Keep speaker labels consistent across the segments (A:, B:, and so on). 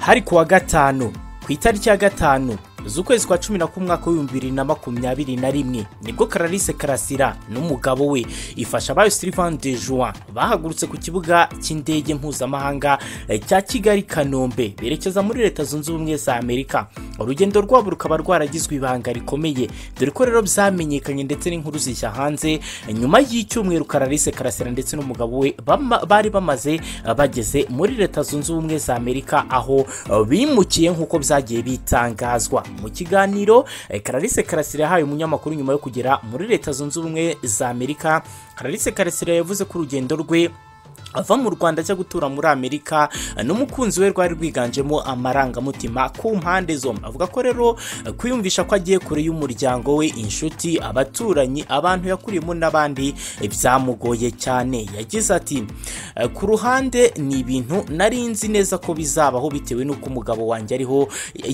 A: hari kuwa gatanu ku itariki ya gatanu z'ukwezi kwa cumi na kumwe umwaka w'ibihumbi bibiri na makumyabiri na rimwe nibwo Clarisse karasira n'umugabo we ifasha bayo Sylvain de Juan bahagurutse ku kibuga cy'indege mpuzamahanga cya kigali kanombe berekeza muri leta zunze ubumwe za amerika urugendo rwabo rukaba rwaragizwe ibanga rikomeye dore ko rero byamenyekanye ndetse n'inkuru zijya hanze nyuma y'icyumweru Clarisse karasira ndetse n'umugabo we bama- bari bamaze bageze muri leta zunze ubumwe za amerika aho bimukiye nk'uko byagiye bitangazwa mu kiganiro eh, Clarisse Karasira yahaye umunyamakuru nyuma yo kugera muri leta zunze ubumwe za amerika Clarisse Karasira yavuze ko urugendo rwe ava mu rwanda ajya gutura muri amerika n'umukunzi we rwari rwiganjemo amarangamutima ku mpande zombi avuga ko rero eh, kwiyumvisha ko agiye kure y'umuryango we inshuti abaturanyi abantu yakuriyemo n'abandi eh, byamugoye cyane yagize ati "Eh, ku ruhande ni ibintu nari nzi neza ko bizabaho bitewe n'uko umugabo wanjye ariho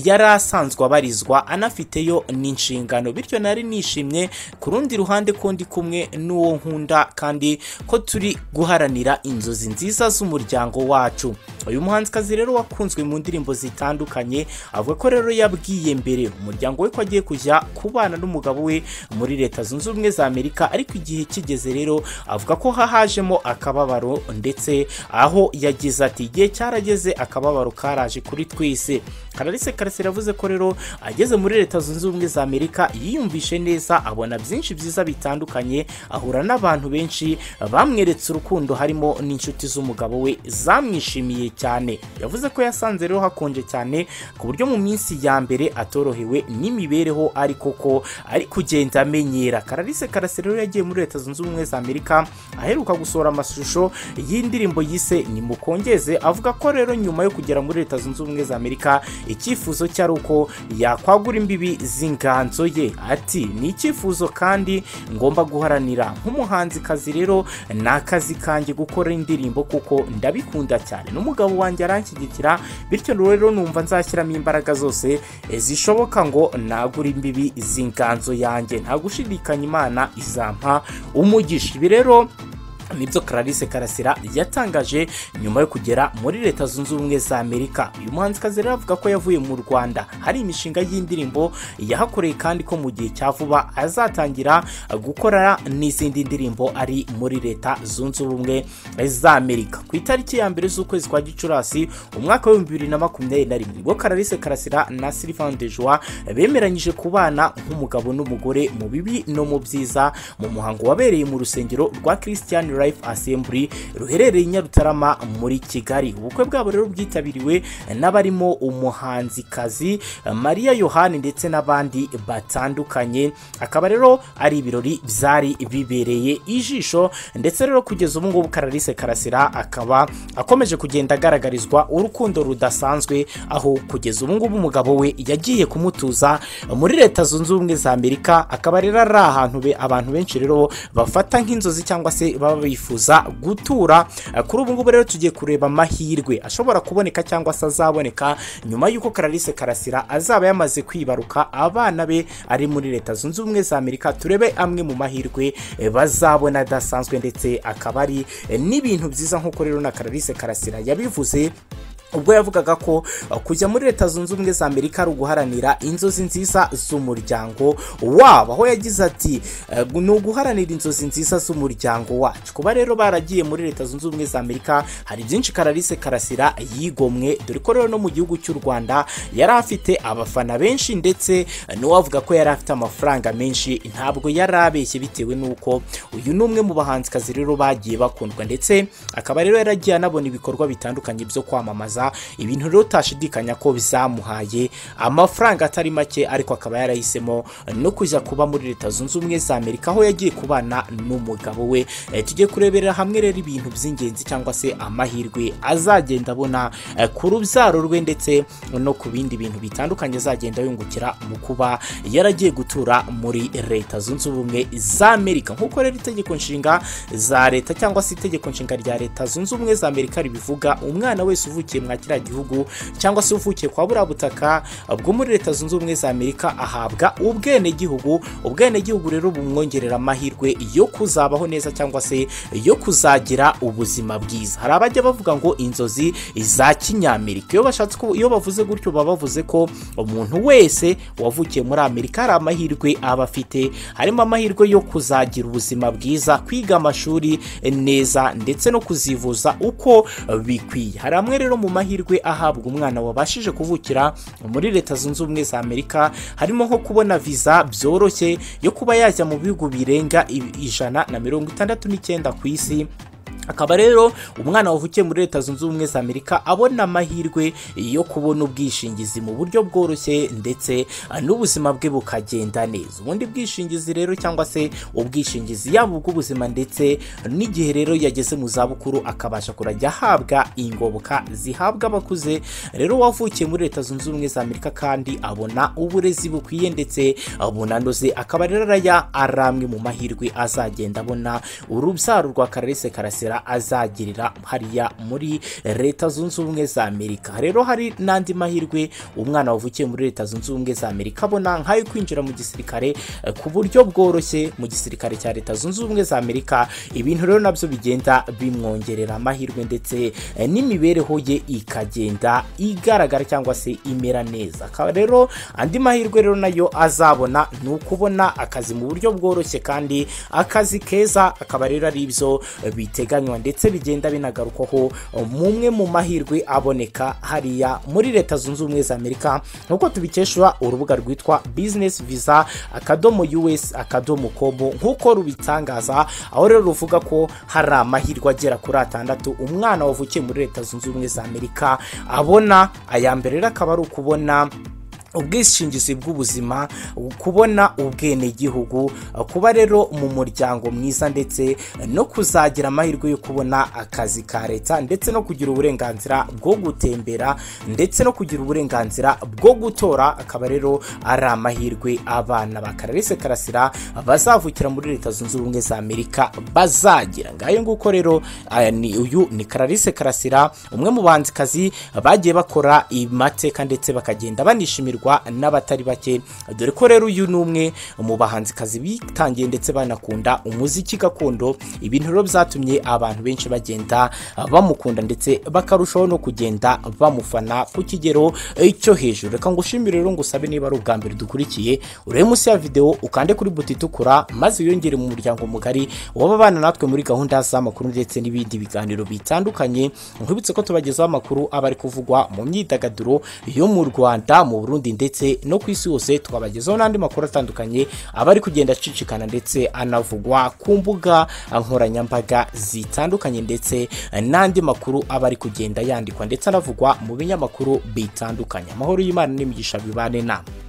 A: yari asanzwe abarizwa anafiteyo n'inshingano bityo nari nishimye ku rundi ruhande ko ndi kumwe n'uwo nkunda kandi ko turi guharanira inzozi nziza z'umuryango wacu uyu muhanzikazi rero wakunzwe mu ndirimbo zitandukanye avuga ko rero yabwiye mbere umuryango we ko agiye kujya kubana n'umugabo we muri leta zunze ubumwe za amerika ariko igihe kigeze rero avuga ko hahajemo akababaro ndetse aho yagize ati igihe cyarageze akababaro karaje kuri twese Clarisse Karasira yavuze ko rero ageze muri leta zunze ubumwe za amerika yiyumvishe neza abona byinshi byiza bitandukanye ahura n'abantu benshi bamweretse urukundo harimo n'inshuti z'umugabo we zamwishimiye cyane yavuze ko yasanze rero hakonje cyane ku buryo mu minsi ya mbere atorohewe n'imibereho ari koko ari kugenda amenyera Clarisse Karasira rero yagiye muri leta zunze ubumwe za amerika aheruka gusohora amashusho y'indirimbo yise nimukongeze avuga ko rero nyuma yo kugera muri leta zunze ubumwe za amerika icyifuzo cye ari uko yakwagura imbibi z'inganzo ye ati ni icyifuzo kandi ngomba guharanira nk'umuhanzikazi rero ni akazi kanjye gukora indirimbo kuko ndabikunda cyane n'umugabo wanjye aranshyigikira bityo rero numva nzashyiramo imbaraga zose eh, zishoboka ngo nagure imbibi z'inganzo yanjye nta gushidikanya imana izampa umugisha ibi rero nibyo Clarisse Karasira yatangaje nyuma yo kugera muri leta zunze ubumwe za Amerika uyu muhanzikazi rero avuga ko yavuye mu Rwanda hari imishinga y'indirimbo yahakoreye kandi ko mu gihe cya vuba azatangira gukora n'izindi ndirimbo ari muri leta zunze ubumwe za Amerika ku itariki ya mbere z'ukwezi kwa Gicurasi umwaka w'ibihumbi bibiri na makumyabiri na rimwe ubwo Clarisse Karasira na Sylvain Dejoie bemeranyije kubana nk'umugabo n'umugore mu bibi no mu byiza mu muhango wabereye mu rusengero rwa Christian Life Assembly ruherereye i Nyarutarama muri Kigali ubukwe bwabo rero bwitabiriwe n'abarimo umuhanzikazi Maria Yohani ndetse n'abandi batandukanye akaba rero ari ibirori byari bibereye ijisho ndetse rero kugeza ubu ngubu Clarisse Karasira akaba akomeje kugenda agaragarizwa urukundo rudasanzwe aho kugeza ubu ngubu umugabo we yagiye kumutuza muri leta zunze ubumwe za Amerika akaba rero ari ahantu be abantu benshi rero bafata nk'inzozi cyangwa se baba bifuza gutura Eh, kuri ubu ngubu rero tugiye kureba amahirwe ashobora kuboneka cyangwa se azaboneka nyuma y'uko Clarisse Karasira azaba yamaze kwibaruka abana be ari muri leta zunze ubumwe za Amerika turebe amwe mu mahirwe eh, bazabona adasanzwe ndetse akaba ari eh, n'ibintu byiza nk'uko rero na Clarisse Karasira yabivuze ubwo yavugaga ko uh, kujya muri leta zunze ubumwe za amerika ari uguharanira inzozi nziza z'umuryango wabo aho yagize ati "Eh, ni uguharanira inzozi nziza z'umuryango wacu kuba rero baragiye muri leta zunze ubumwe za amerika hari byinshi kararisse karasira yigomwe dore ko rero no mu gihugu cy'u rwanda yari afite abafana benshi ndetse eh, n'uwavuga ko yari afite amafaranga menshi ntabwo yari abeshye bitewe n'uko uyu ni umwe mu bahanzikazi rero bagiye bakundwa ndetse akaba rero yaragiye anabona ibikorwa bitandukanye byo kwamamaza ibintu rero utashidikanya ko bizamuhaye amafaranga atari make ariko akaba yarahisemo no kujya kuba muri leta zunze ubumwe za amerika aho yagiye kubana n'umugabo we Eh, tujye kurebera hamwe rero ibintu by'ingenzi cyangwa se amahirwe azagenda abona eh, ku rubyaro rwe ndetse no ku bindi bintu bitandukanye azagenda yungukira mu kuba yaragiye gutura muri leta zunze ubumwe za amerika nk'uko rero itegeko nshinga za leta cyangwa se itegeko nshinga rya leta zunze ubumwe za amerika ribivuga umwana wese uvukiye mu mwa kiriya gihugu cyangwa se uvukiye kwa buriya butaka bwo muri leta zunze ubumwe za amerika ahabwa ubwenegihugu ubwenegihugu rero bumwongerera amahirwe yo kuzabaho neza cyangwa se yo kuzagira ubuzima bwiza hari abajya bavuga ngo inzozi za kinyamerika iyo bashatse ko iyo bavuze gutyo baba bavuze ko umuntu wese wavukiye muri amerika hari amahirwe aba afite harimo amahirwe yo kuzagira ubuzima bwiza kwiga amashuri neza ndetse no kuzivuza uko bikwiye hari amwe rero mu mahirwe ahabwa umwana wabashije kuvukira muri leta zunze ubumwe za amerika harimo nko kubona viza byoroshye yo kuba yajya mu bihugu birenga ijana na mirongo itandatu n'icyenda ku isi akaba rero umwana wavukiye muri leta zunze ubumwe za amerika abona amahirwe yo kubona ubwishingizi mu buryo bworoshye ndetse n'ubuzima bwe bukagenda neza ubundi bwishingizi rero cyangwa se ubwishingizi yaba ubw'ubuzima ndetse n'igihe rero yageze mu zabukuru akabasha kurajya ahabwa ingoboka zihabwa abakuze rero wavukiye muri leta zunze ubumwe za amerika kandi abona uburezi bukwiye ndetse bunanoze akaba rero araya ari amwe mu mahirwe azagenda abona urubyaro rwa kararese karasira azagirira hariya muri leta zunze ubumwe za amerika rero hari n'andi mahirwe umwana wavukiye muri leta zunze ubumwe za amerika abona nk'ayo kwinjira mu gisirikare ku buryo bworoshye mu gisirikare cya leta zunze ubumwe za amerika ibintu rero nabyo bigenda bimwongerera amahirwe ndetse n'imibereho ye ikagenda igaragara cyangwa se imera neza akaba rero andi mahirwe rero nayo azabona ni ukubona akazi mu buryo bworoshye kandi akazi keza akaba rero ari ibyo biteganya ndetse bigenda binagarukwaho mumwe mu mahirwe aboneka hariya muri leta zunze ubumwe za amerika nk'uko tubikesha urubuga rwitwa bizinesi viza akadomo us akadomo komo nk'uko rubitangaza aho rero ruvuga ko hari amahirwe agera kuri atandatu umwana wavukiye muri leta zunze ubumwe za amerika abona aya mbere rero akaba ari ukubona ubwishingizi bw'ubuzima kubona ubwenegihugu kuba rero mu muryango mwiza ndetse no kuzagira amahirwe yo kubona akazi ka leta ndetse no kugira uburenganzira bwo gutembera ndetse no kugira uburenganzira bwo gutora akaba rero ari amahirwe abana ba kararese karasira bazavukira muri leta zunze ubumwe za amerika bazagira ngayo nguko rero uyu ni kararese karasira umwe mu bandikazi bagiye bakora amateka ndetse bakagenda banishimirwa n'abatari bake dore ko rero uyu ni umwe mu bahanzikazi bitangiye ndetse banakunda umuziki gakondo ibintu rero byatumye abantu benshi bagenda bamukunda ndetse bakarushaho no kugenda bamufana ku kigero cyo hejuru reka ngo ushimire rero ngo usabe niba ari ubwa mbere dukurikiye urebe munsi ya videwo ukande kuri buto itukura maze wiyongere mu muryango mugari w'ababana natwe muri gahunda z'amakuru ndetse n'ibindi biganiro bitandukanye nkwibutse ko tubagezaho amakuru aba ari kuvugwa mu myidagaduro yo mu rwanda mu burundi ndetse no ku isi hose twabagezaho n'andi makuru atandukanye aba ari kugenda acicikana ndetse anavugwa ku mbuga nkoranyambaga zitandukanye ndetse n'andi makuru aba ari kugenda yandikwa ndetse anavugwa mu binyamakuru bitandukanye amahoro y'imana n'imigisha bibane nama